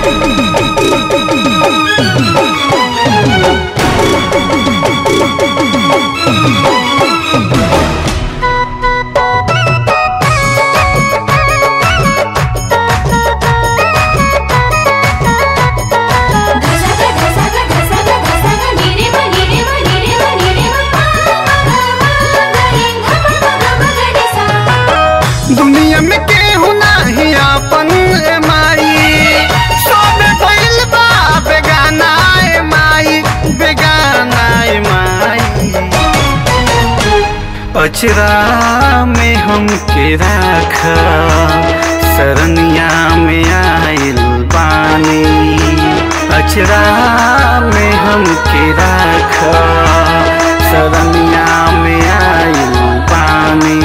ధసగ ధసగ ధసగ ధసగ నిరిమ నిరిమ నిరిమ నిరిమ గరి గమ గమ గడి సా दुनिया में केहू नाही अपन ए माई सब भइल बा बेगाना ए माई बेगाना ए माई अचरा में हमके राख सरनिया में आइल बानी अचरा में हमके राख सरनिया में आइल बानी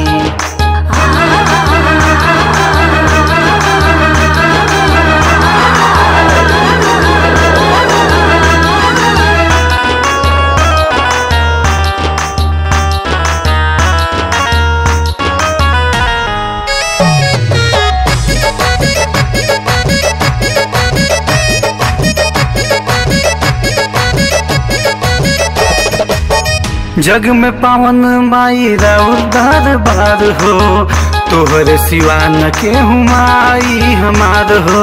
जग में पावन माई राउर दरबार हो तोहरे सिवा न केहू माई हमार हो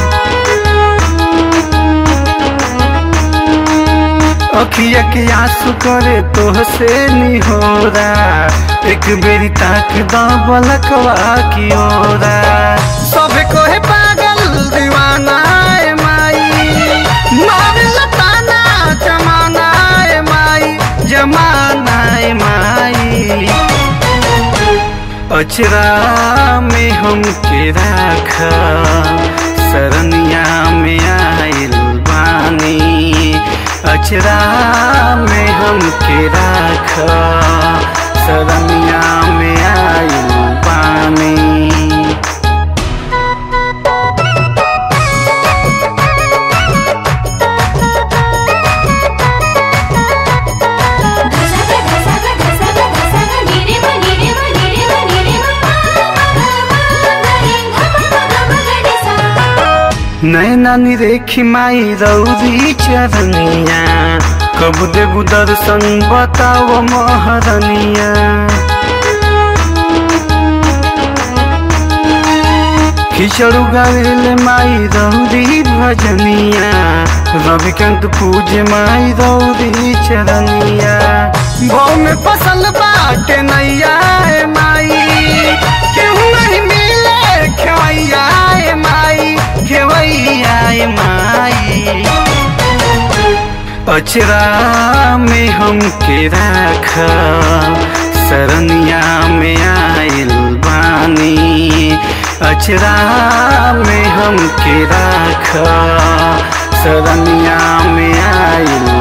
अखिया के आंसू करे तोह से निहोरा एक बेरी ताक द बलकवा की ओरा सब कोहे पागल दीवाना ए माई मारे लताना जमाना ए माई जमाना ए माई अचरा में हमके राख सरनिया में आइल बानी अचरा में हमके राख सरनिया में आइल बानी ధసగ ధసగ ధసగ ధసగ నిరిమ నిరిమ నిరిమ నిరిమ గరి గమ గమ గడి సా नैना निरेखी माई रौदी चरनिया कब देबू दर्शन बताओ महरनिया खिचड़ू गावेले माई रौदी भजनिया रविकांत पूजे माई रौदी चरनिया भाव में फसल बाटे नैया ए माई केहू नहीं मिले खेवैया ए माई खेवैया ए माई अचरा में हमके राख सरनिया में आइल बानी अचरा में हमके राख सरनिया में आइल